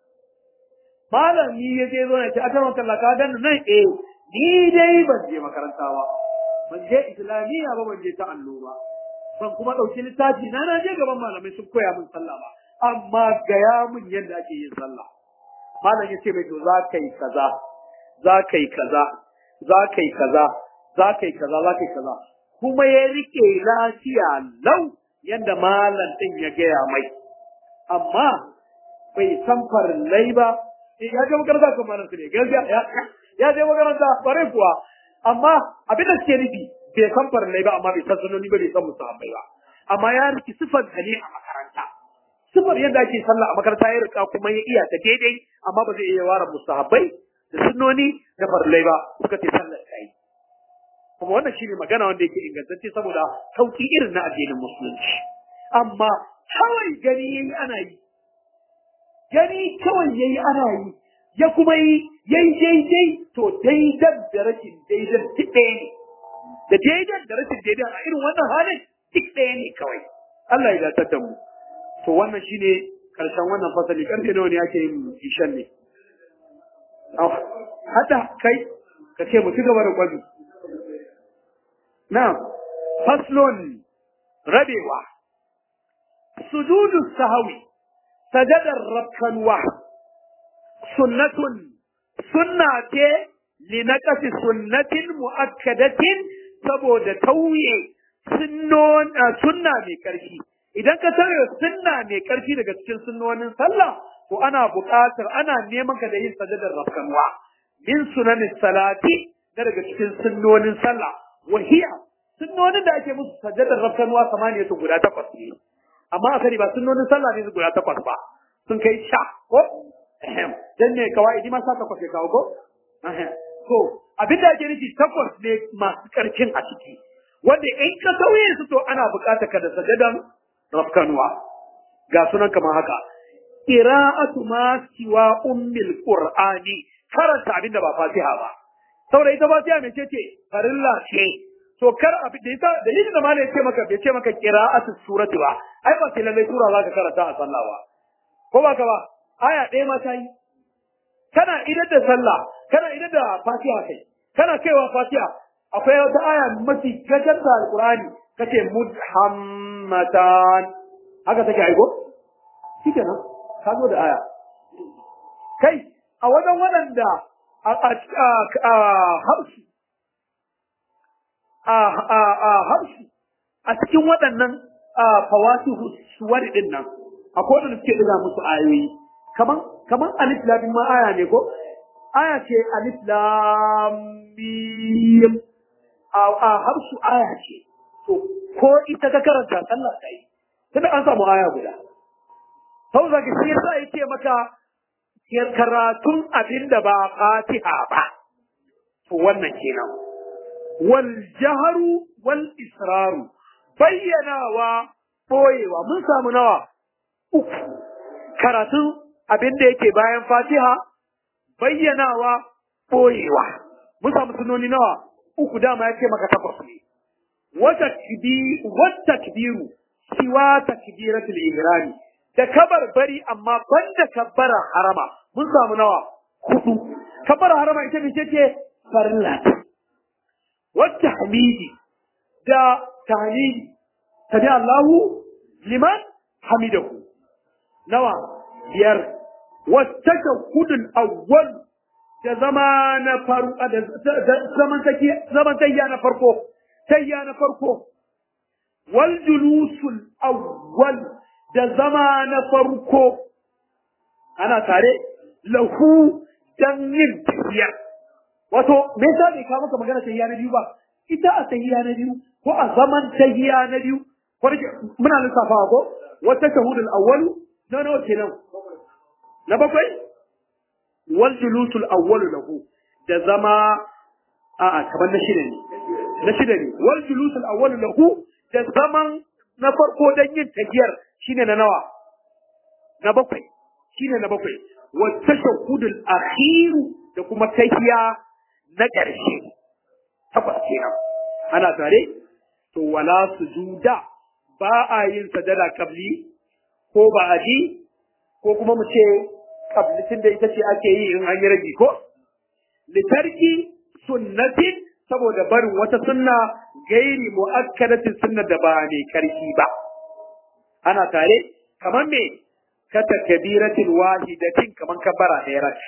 malami ya je zo ya ce aka maka laka dan nan eh ni dai ban je makaranta ba ban je islamiyya ba ban je ta allo ba ban kuma dauki littafi na na je gaban malamai sun koya min sallah ba amma gaya min yadda ake yin sallah malam ya ce mai to za ka yi kaza za ka yi kaza za ka yi kaza za ka yi kaza za ka yi kaza kuma ya rike lafiya lau yadda malam din ya gaya mai amma bai san farillai ba ya je makaranta kan malam ne gaskiya ya je makaranta bare kuwa amma abin da suke nufi bai san farillai ba amma bai san sunoni ba bai san musahabai ba amma ya riki sifar ne a makaranta sifar yadda ake sallah a makaranta ya rika kuma ya iya ta daidai amma ba zai iya ware musahabai da sunnoni da farillai ba suka ce sallar ta yi kuma wannan shine magana wanda yake ingantacce saboda sauki irin na addinin musulunci amma kawai gani yayi ana yi gani kawai yayi ana yi ya kuma yi yayi daidai to daidan da rashin daidan duk ɗaya ne da daidan da rashin daidan a irin wannan halin duk ɗaya ne kawai Allah ya dace da mu to wannan shine karshen wannan fasali karfe nawa ne ake yin ishan ne hada kai ka ce mu ci gaba da gwabi na faslon rabewa sujudu sahawi sajadar rakkanwa sunnatun sunna ce linaqasi sunnatin muakkadatin saboda tauye sunna mai karfi idan ka tauye sunna mai karfi daga cikin sunnonin sallah to ana buƙatar ana neman ka da yin sajadar rakkanwa min sunanin salati daga cikin sunnonin sallah wahiya sunnonin da ake musu sajadar rakkanwa samaniyatu guda takwas ne amma a sani ba sunnonin sallah ne guda takwas ba sun kai sha ko dan ne kawai ma sa takwas ya kawo ko to abinda ake nufi takwas ne masu karfin a ciki wanda in ka sauye su to ana buƙatar ka da sajadan rafkanuwa ga sunan kamar haka qira'atu ma siwa ummil qur'ani karanta abinda ba fatiha ba saboda ita fatiha me ce ce farilla ce to kar abin da ita dalilin da malai ce maka bai ce maka qira'atu surati ba ai ba sai lallai sura zaka karanta a sallah ba ko ba ka ba aya ɗaya ma ta yi kana idan da sallah kana idan da fatiha kai kana kaiwa fatiha akwai wata aya mafi gajar da alqur'ani kace mudhammatan haka take aiko shikenan ka zo da aya kai a wajen waɗanda a harshe a harshe a cikin waɗannan fawasi suwar ɗin nan akwai waɗanda suke ɗiga musu ayoyi kaman kaman alif lam ma aya ne ko aya ce alif lam mim a harshe aya ce to ko ita ka karanta sallah kai tunda an samu aya guda sau da shi yasa yake maka karatun abin da ba fatiha ba to wannan kenan wal jaharu wal israru bayyanawa boyewa mun samu nawa uku karatun abin da yake bayan fatiha bayyanawa boyewa mun samu sunoni nawa uku dama yake maka takwas ne wata wata kibiru siwa takbiratul ihrami da kabar bari amma banda kabbara harama mun samu nawa hudu kabbara harama ita ce ce farilla wata hamidi da tahlili tabi Allahu liman hamidahu nawa biyar wata kudin awwal da zama na faru da zaman takiya zaman tayya na farko tayya na farko wal julusul awwal da zama na farko ana tare lahu dan yin tafiyar wato me yasa bai kawo maka magana tayya na biyu ba ita a tayya na biyu ko a zaman tayya na biyu ko muna lissafawa ko wata shahudul awwalu na nawa kenan na bakwai wal julusul awwalu lahu da zama a'a kamar na shida ne na shida ne wal julusul awwalu lahu da zaman na farko dan yin tafiyar shine na nawa na bakwai shine na bakwai wa tashahhudul akhir da kuma tahiya na ƙarshe takwas kenan ana tare to wala sujuda ba a yin sajada kabli ko ba a ji ko kuma mu ce kablitin da ita ce ake yi in an yi ragi ko litarki sunnatin saboda barin wata sunna gairi mu'akkadatin sunna da ba mai karfi ba ana tare kamar me ka takbiratin wahidatin kamar kabbara ɗaya rak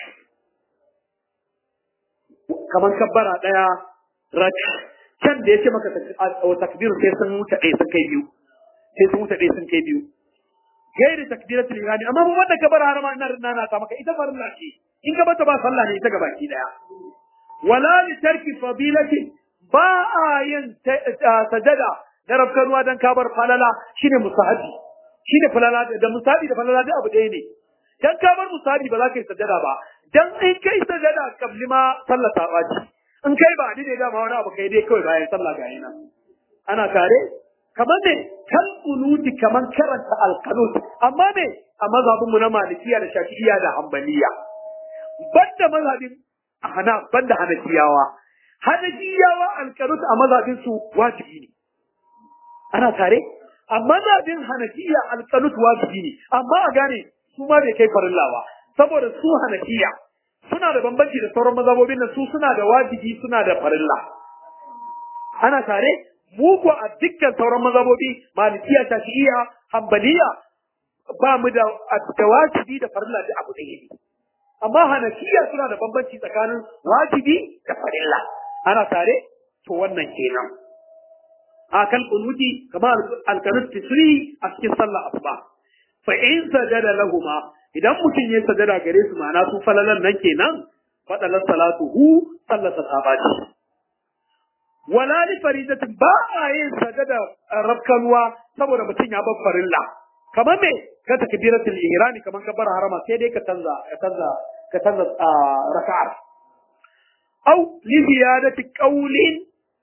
kamar kabbara ɗaya rak can da yace maka takbiru sai sun wuce ɗaya sun kai biyu sai sun wuce ɗaya sun kai biyu gairi takbiratul ihrami amma mun wanda kabbara harama ina nana ta maka ita farilla ce in ka bata ba sallah ne ita gabaki daya wala li tarki fadilati ba a yin sajada na rafkanuwa dan kabar falala shine musahabi shine falala da musahabi da falala da abu ɗaya ne dan kabar musahabi ba za ka yi sajada ba dan in kai sajada kabli ma sallah ta baci in kai ba ni ne dama wani abu kai dai kawai bayan sallah ga yana ana tare kamar ne kan kunuti kamar karanta alqanut amma ne a mazhabin mu na malikiya da shafi'iyya da hanbaliya banda mazhabin hana banda hanafiyawa hanafiyawa alqanut a mazhabin su wajibi ne ana tare a mazhabin hanafiya alqanut wajibi ne amma a gane su ma bai kai farilla ba saboda su hanafiya suna da bambanci da sauran mazhabobin nan su suna da wajibi suna da farilla ana tare mu ko a dukkan sauran mazhabobi malikiya shafi'iyya hanbaliya ba mu da da wajibi da farilla da abu ɗaya ne amma hanafiya suna da bambanci tsakanin wajibi da farilla ana tare to wannan kenan a kan kunuti kamar alkanut tisri a cikin sallah asuba fa in sajada lahuma idan mutum ya sajada gare su ma'ana su falalan nan kenan fadalar salatuhu sallata sabati wala li faridatin ba a yin sajada rafkanuwa saboda mutum ya bar farilla kamar me ka takbiratul ihrami kamar ka bar harama sai dai ka canza ka canza ka canza raka'ar aw li ziyadati qawlin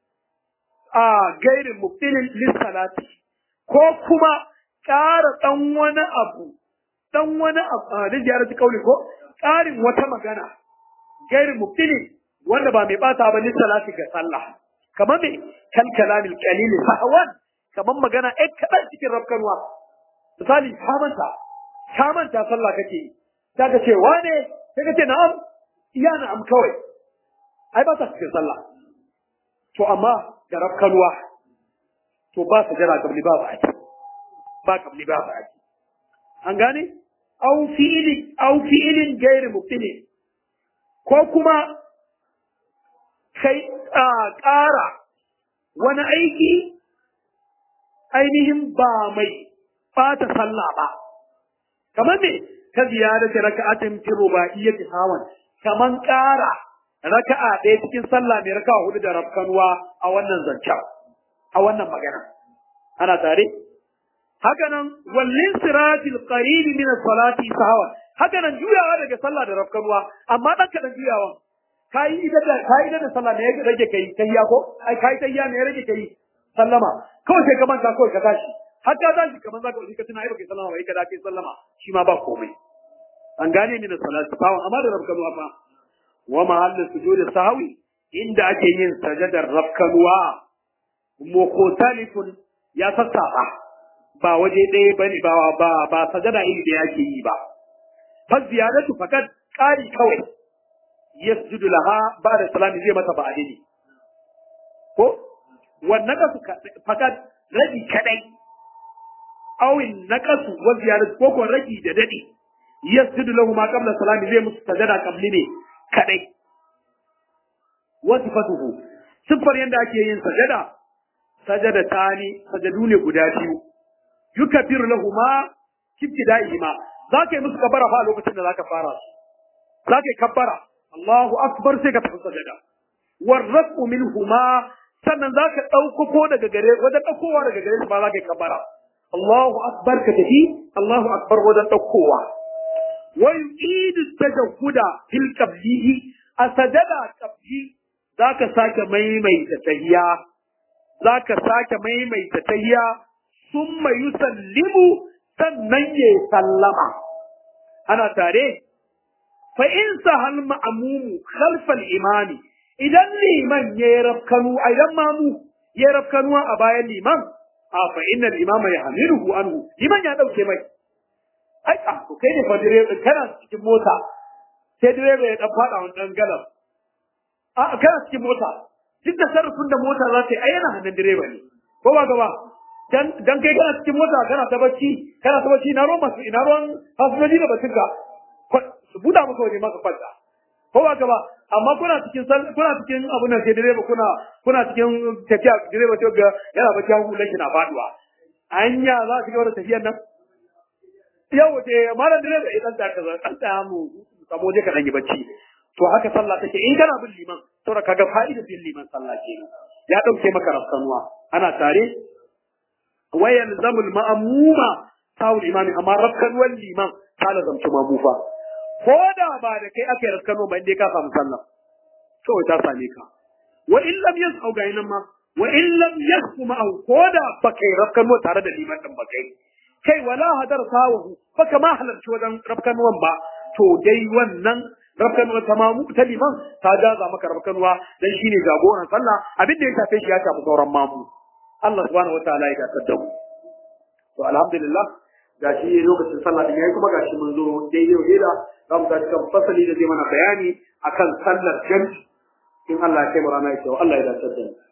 a gairin mubtilin lis salati ko kuma ƙara dan wani abu dan wani abu da ziyarati qawli ko ƙarin wata magana gairin mubtilin wanda ba mai bata ba lis salati ga sallah kamar me kan kalamil qalil sahwan kamar magana ɗan kaɗan cikin rafkanwa misali ka manta ka manta sallah kake ta ka ce wane sai ka ce na'am iya na'am kawai ai ba ta cikin sallah to amma da rafkanuwa to ba su jira kabli ba ba ba kabli ba ba an gane au fi'ilin au fi'ilin gairi mubtili ko kuma kai ƙara wani aiki ainihin ba mai bata sallah ba kamar ne ta ziyarata raka'atin fi ruba'iyyati hawan kaman ƙara raka'a ɗaya cikin sallah mai raka'a hudu da rafkanuwa a wannan zancen a wannan magana ana tare haka nan wallin siratil qarib min as-salati sahwa haka nan juyawa daga sallah da rafkanuwa amma dan kadan juyawa kai idan da kai idan da sallah ne ya rage kai tayya ko ai kai tayya ne ya rage kai sallama kawai sai ka manta kawai ka tashi har ka tashi kamar zaka wuce ka tuna ai baka sallama bai ka da kai sallama shi ma ba komai an gane min as-salati sahwa amma da rafkanuwa fa wa mahallu sujudi sahwi inda ake yin sajadar rafkanuwa mukhtalifun ya sassaba ba waje ɗaya bane ba ba ba sajada iri da yake yi ba fa ziyadatu fakat qari kawai yasjudu laha ba'da salami zai mata ba'dini ko wannan kasu fakat rabi kadai awin naqasu wa ziyadatu ko ko ragi da dadi yasjudu lahu ma qabla salami zai musu sajada qabli ne kadai wa sifatuhu siffar yanda ake yin sajada sajada tani sajadu ne guda biyu yukabbiru lahuma ibtida'ihima zaka yi musu kabbara fa a lokacin da zaka fara su zaka yi kabbara Allahu akbar sai ka tafi sajada warrafu minhuma sannan zaka dauko ko daga gare wajen daukowa daga gare su ba zaka yi kabbara Allahu akbar ka tafi Allahu akbar wajen daukowa wa yu'idu tajahhuda fil qablihi a sajada qabli zaka sake maimaita tahiyya zaka sake maimaita tahiyya summa yusallimu sannan ya sallama ana tare fa in sahal ma'mumu khalfal imami idan liman ya rafkanu idan mamu ya rafkanu a bayan liman a fa innal imama yahmiluhu anhu liman ya dauke mai ai a to kai ne fa direba kana cikin mota sai direba ya dan fada wani dan galan a kana cikin mota duk da sarrafin da mota za ta yi ai yana hannun direba ne ko ba gaba dan dan kai kana cikin mota kana ta bacci kana ta bacci na ruwan masu ina ruwan fasinjoji da bacin ka su buda maka waje maka kwanta ko ba gaba amma kuna cikin kuna cikin abun nan sai direba kuna kuna cikin tafiya direba sai ga yana bacci hagu lashi na faduwa anya za su ga tafiyar nan yau da malam direba idan ta kaza dan ta mu samu je ka dan yi bacci to haka sallah take in kana bin liman saboda kaga fa'idar bin liman sallah kenan ya dauke maka rafsanuwa ana tare ويلزم المأموم تاو الإمام أما ركن والإمام قال زمت ماموفا فودا بعد كي أكي ركن وما إندي كافا مسلم شو تاسا ليكا وإن لم يسعوا غينما وإن لم يسعوا معه فودا بكي ركن وتارد الإمام دم بكي كي ولا هدر تاوه فكما حلر شو دم ركن ومبا to dai wannan rafkanuwa ta mamu ta liman ta jaza maka rafkanuwa dan shine jagoran sallah abin da ya shafe shi ya shafi sauran mamu Allah subhanahu wa ta'ala ya gasar da mu. To alhamdulillah gashi lokacin sallah din yayi kuma gashi mun zo daidai wa daida za mu tashi kan fasali da zai mana bayani akan sallar jami'i in Allah ya kai mu rana ya ce Allah ya gasar da mu.